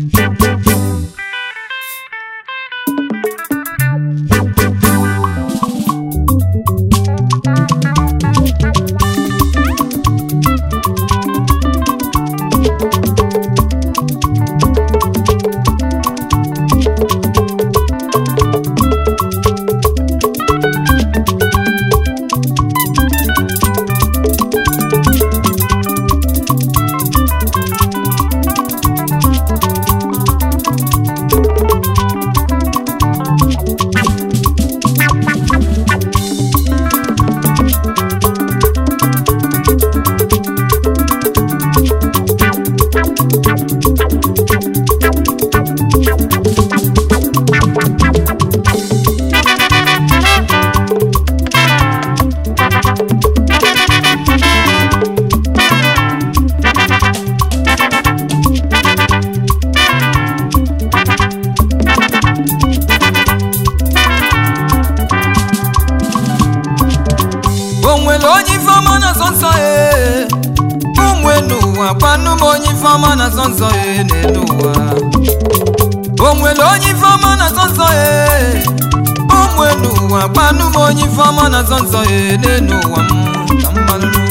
o nwere onye ifeọma na nsọ nsọ ee ụmụ n'ụwa kwanụ m onye ifeọma na nsọ nsọ ee n'elu ụwa o nwere onye ifeọma na nsọ nsọ ee ụmụ n'ụwa kwanụ m onye ifeọma na nsọ nsọ ee n'elu ụwa m ka mmalụ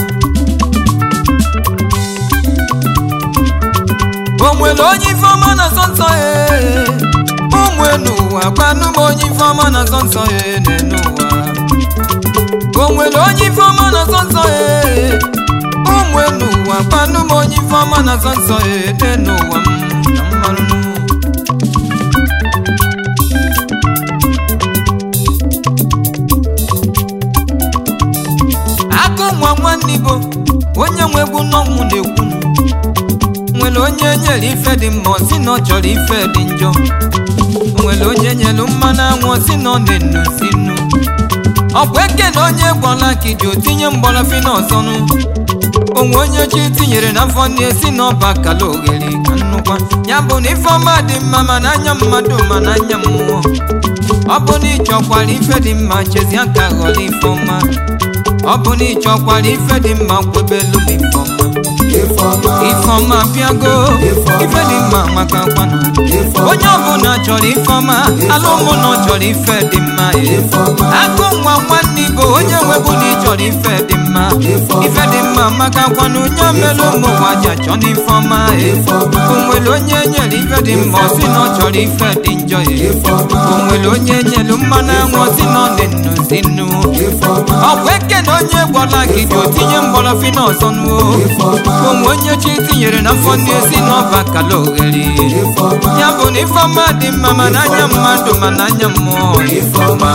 o nwere onye ifeọma na nsọ nsọ ee ụmụ n'ụwa kwanụ m onye ifeọma na nsọ nsọ ee n'elu ụwa o nwere onye ifeọma na nsọ nsọ ee ụmụ n'ụwa kpanụ m onye ifeọma na nsọ nsọ ee dị n'ụwa m ka m marụ akụ nwa nwanne igbo onye nwe egwu n'ọnwụ na-ekwu nwere onye nyere ife dị mma ọ sị na ọ chọrọ ife dị njọ o nwere onye nyere mmanụ anwụ ọ sị na ọ na-enu si nnu ọ bụ eke na onye gwọla ka iji otinye mgbọrọfi n'ọzọnụ onwe onye chi tinyere n'afọ ndị esi n'ọba kala oghere ka nnukwa ya bụ na ifeọma dị mma ma n'anya mmadụ ma n'anya mmụọ ọ bụ na ịchọkwara ife dị mma chezi aka ghọrọ ifeọma ọ bụ na ịchọkwara ife dị mma kwebelu m ifeọma Ifeọma, ifeọma bịago Ifeọma. ife dị mma maka kwanụ Ifeọma. onye ọbụla chọrọ ifeọma ala ụmụna chọrọ ife dị mma e. Ifeọma. akụ nwa nwanne igbo onye nwebu na ịchọrọ ife dị mma Ifeọma. ife dị mma maka kwanụ onye mere ụmụ nwa ji achọ n'ifeọma e. Ifeọma. o nwere onye nyere ife dị mma ọ sị na ọ chọrọ ife dị njọ e. Ifeọma. o nwere onye nyere mmanụ anwụ ọ sị na ọ dị nnu si nnu Ifeọma. ọ bụ eke na onye gwọla gị ji otinye mgbọrọfi n'ọzọ nuo Ifeọma. onwe onye chi tinyere n'afọ ndị esi n'ọba kala oghere Ifeọma. ya bụ na ifeọma dị mma ma n'anya mmadụ ma n'anya mmụọ Ifeọma.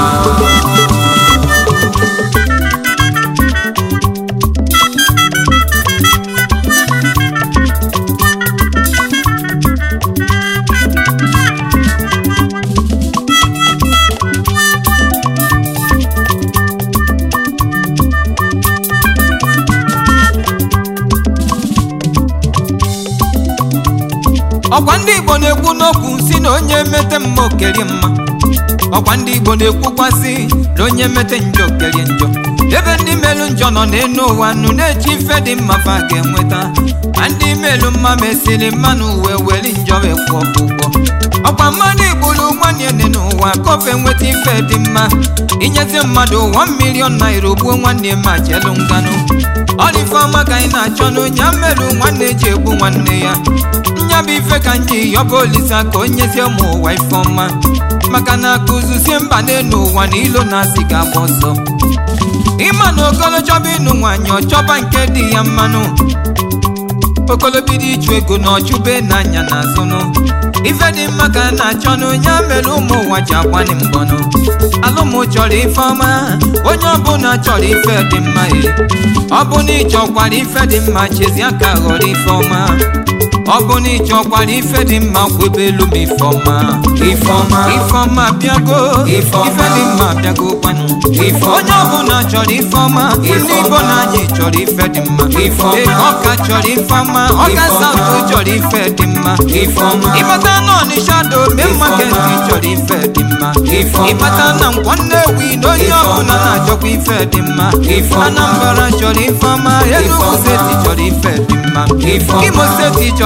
ọkwa ndị igbo na-ekwu n'okwu si na onye mete mma okerie mma ọkwa ndị igbo na-ekwukwasị na onye mete njọ okerie njọ ebe ndị melu njọ nọ n'elu ụwa nụ na-eji ife dị mma fa ga-enweta ma ndị melu mma mesiri mmanụ uwe were njọ wee kwụọ ụgwọ ọkwa mmadụ igburu nwanne dị n'ụwa kofe nweta ife dị mma inyezi mmadụ 1 million naira ogbuo nwanne ma jelu nganụ ọrụ ọma ka anyị na-achọ n'onye mmerụ nwanne ji egbu nwanne ya nya bụ ife ka nji yọba olisa ka onyezie ụmụ ụwa ife ọma maka na akụzuzie mba n'elu ụwa na ilo na-asị ga-agba ọsọ ịma na okolo chọba ịnụ nwaanyị ọchọba nke dị ya mmanụ okolobido ịchụ ego na ọchụbe n'anya na azụnụ ife dị mma ka a na-achọ n'onye mere ụmụ ụwa ji agbani mbọnụ alụmụ chọrọ ife ọma onye ọbụla chọrọ ife dị mma e ọ bụ na ịchọkwara ife dị mma chezi aka ghọrọ ife ọma ọ bụ na ịchọkwara ife dị mma kwebe elu m ife ọma Ife ọma. ife ọma bịago Ife ọma. ife dị mma bịago kwanụ Ife ọma. onye ọbụla chọrọ ife ọma Ife ndị igbo ọma. na anyị chọrọ ife dị mma Ife ọma. Ee, ọka chọrọ ife ọma ọka Ife ọma. saụtụ chọrọ ife dị mma Ife ọma. ịbata na ọnịsha do mee Ife maketi ọma. chọrọ ife dị mma Ife ọma. ịbata na nkwọ nnewi na onye Ife ọbụla ọma. na-achọkwa ife dị mma Ife ọma. anambra chọrọ ife ọma enugu ọma. steeti chọrọ ife dị mma Ife ọma. imo steeti chọrọ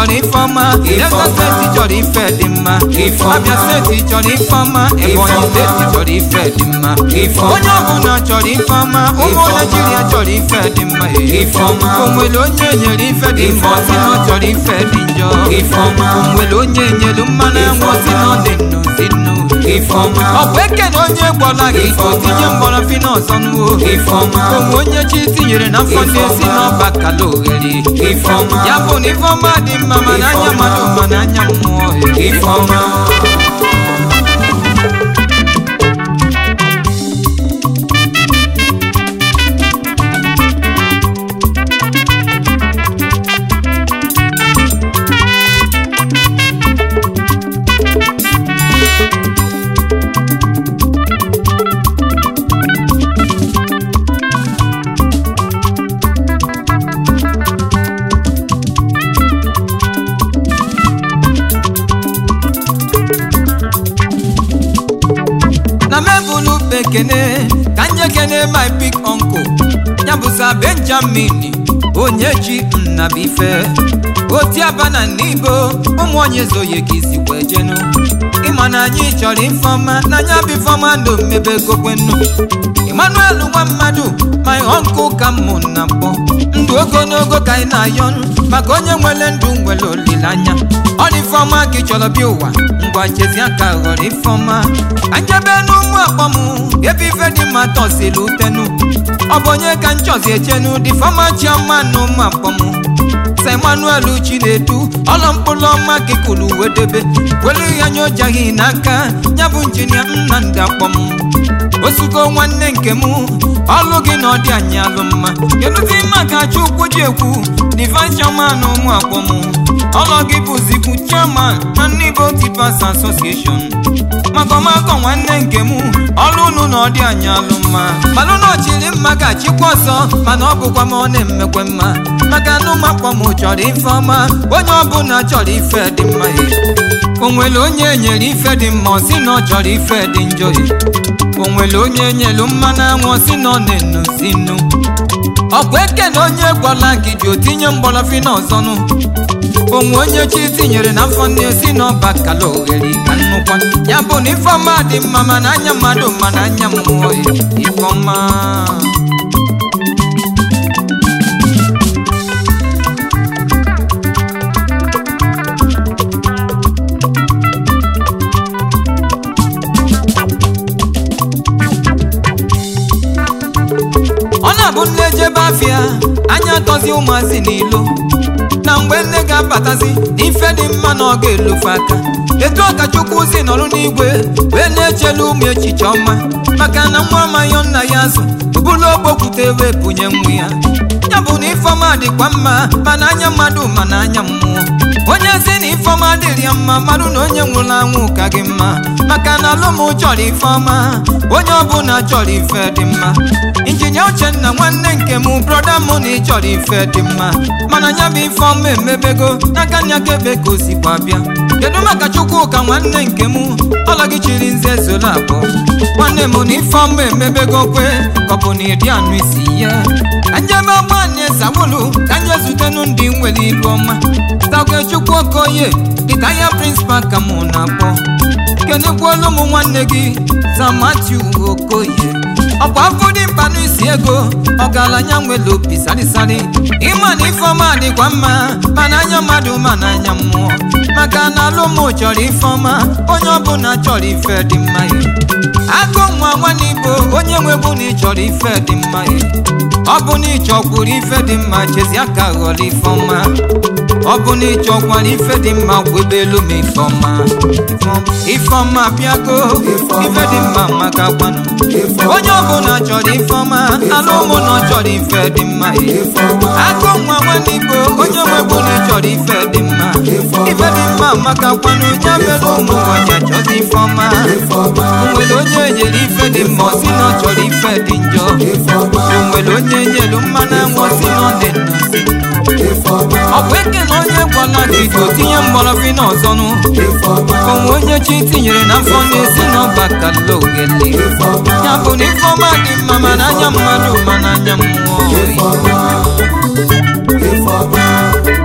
chọrọ ifeọma Lagos steeti chọrọ ife dị mma Ifeọma. Abia steeti chọrọ ifeọma Ebonyi Ifeọma. steeti chọrọ ife dị mma Ifeọma. onye ọbụla chọrọ ifeọma ụmụ Ifeọma. Naijiria chọrọ ife dị mma Ifeọma. o nwere onye nyere ife dị mma ọ sị na ọ chọrọ ife dị njọ Ifeọma. o nwere onye nyere mmanụ enwe ọ sị na ọ dị nnu si nnu Ifeọma. ọ bụ eke na onye gbọla gị ka o tinye mgbọrọ fi n'ọzọ nuwo Ifeọma. onwe onye chi tinyere na afọ ndị esi n'ọba kala oghere Ifeọma. ya bụ na ifeọma dị mma mana anya mmadụ mana anya mmụọ Ifeọma. na mebụlụ bekene ka nye kene my big uncle ya bụza benjamin onye ji nnabife otiabana n'ibo ụmụ onye zoye ka isi wee jenu ịma na anyị chọrọ ifeọma na anya bụ ifeọma ndụ mmebe gokwenu emmanuel nwa mmadụ my uncle ka mụ na mbụ ndụ ogologo ka anyị na-ayọ maka onye nwere ndụ nwere olileanya ọ dị ifeọma ka ị chọrọ bịa ụwa ngwa chezi aka ghọrọ ifeọma ka njebe n'ụmụ akpọm ebe ife dị mma tọsiri utenu ọ bụ onye ka nchọzi echenu dị fọma chiọma na ụmụ akpọm sa emmanuel chinedu ọlọ mkpụrụ ọma ka ikulu wedebe welu ya nye ojaghị n'aka ya bụ injinia nnamdị akpọm osugo nwanne nke m ọlụ gị na ọdị anyị alụ mma kedụzi maka chukwu ji ekwu divine chairman ụmụ akpọm ọlọ gị bụzikwu chairman na Nnibo Tippers Association maka ọmakọ nwanne nke m ọlụ unu na ọdị anyị alụ mma malụ na ọchịrị mma ga-achịkwa ọsọ mana ọ bụkwa ma ọ na-emekwe mma maka na ụmụakpọ m chọrọ ife ọma onye ọbụla chọrọ ife dị mma o nwere onye nyere ife dị mma ọ sị na ọ chọrọ ife dị njọ o nwere onye nyelu mmanụ anwụ ọ sị na ọ na-enu si nnu ọ bụ eke na onye gwọla gị ji otinye mgbọrọfi n'ọzọnụ onwe onye chi tinyere na afọ ndị esi n'ọba kala oghere ka nnukwa ya bụ na ifeọma dị mma mana anya mmadụ mana anya mmụọ ya ifeọma ọ na-abụ nne jebe afịa anya tọzi ụmụazị n'ilo na mgbe nne ga-abatazi n'ife dị mma na ọ ga-elofe aka etu ọkachukwu si nọrụ n'igwe wee na-echelu ụmụ echiche ọma maka na nwa amaghị nna ya azụ bụrụ ogbokwute wee bunye nwa ya ya bụ na ifeọma dịkwa mma mana anya mmadụ mana anya mmụọ onye si na ifeọma dịrị ya mma mmadụ na onye nwụrụ anwụ ka gị mma maka na alụm chọrọ ifeọma onye ọbụla chọrọ ife dị mma injinia uchenna nwanne nke m brọda mụ na ị chọrọ ife dị mma mana nya bụ ifeọma emebego n'aka nya ka ebe ka o sikwa bịa kedu maka chukwuka nwanne nke m ọla gị chiri nze zoro abụọ nwanne m na ifeọma emebego kwe ka ọ bụ na ịdị anụ isi ya ka njebe ọgbanye zawolu ka nye zutenu ndị nwere ilu ọma Sagechukwu Okoye Itaya Principal ka mụ na-akpọ kenekwuolu ụmụ nwanne gị Sam Matthew Okoye ọkwa afọ dị mkpa n'isi ego ọgaranya nwere obi sarịsarị ịma na ifeọma dịkwa mma mana anya mmadụ ma na anya mmụọ maka na alụmụ chọrọ ifeọma onye ọbụla chọrọ ife dị mma ya agụ nwa nwanne igbo onye nwegbu na ịchọrọ ife dị mma ya ọ bụ na ịchọkwuru ife dị mma chezi aka ghọrọ ifeọma ọ bụ na ịchọkwara ife dị mma gwebe elu ma ifeọma ifeọma bịago ife dị mma maka kwanụ onye ọbụla chọrọ ifeọma ala ụmụ na ọ chọrọ ife dị mma agụ nwa nwanne igbo onye nwegbu na ịchọrọ ife dị mma ife dị mma maka kwanụ ya mere ụmụ nwanyị achọzi ifeọma o nwere onye nyere ife dị mma ọ sị na ọ chọrọ ife dị njọ o nwere onye nyere mmanụ anwụ ọ sị na ọ dị nnọzi ọ bụ eke na onye gwala gị ka o tinye mgbọrọfị n'ọzọnụ onwe onye chi tinyere na afọ na-esi n'ọba kala ogele ya bụ na ifeọma dị mma mana anya mmadụ mana anya mmụọ Ifeọma